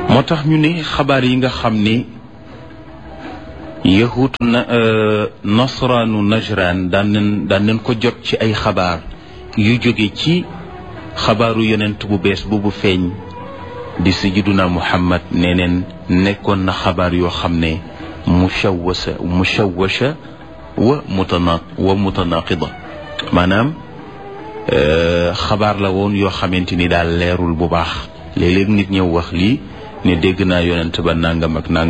moo tax ñu ne xabaar yi nga xam ne yahut na nasraanu najran daan nañ daan nañ ko jot ci ay xabaar yu jóge ci xabaaru yonent bu bees boobu feeñ di sayyiduna muhammad nee neen nekkoon na xabaar yoo xam ne mushawwasa mushawwasha wa mutana wa mutanaqida maanaam xabaar la woon yoo xamante ni daal leerul bu baax léeg-léeg nit ñëw wax lii ne dégg naa yonent ba nangam ak nangam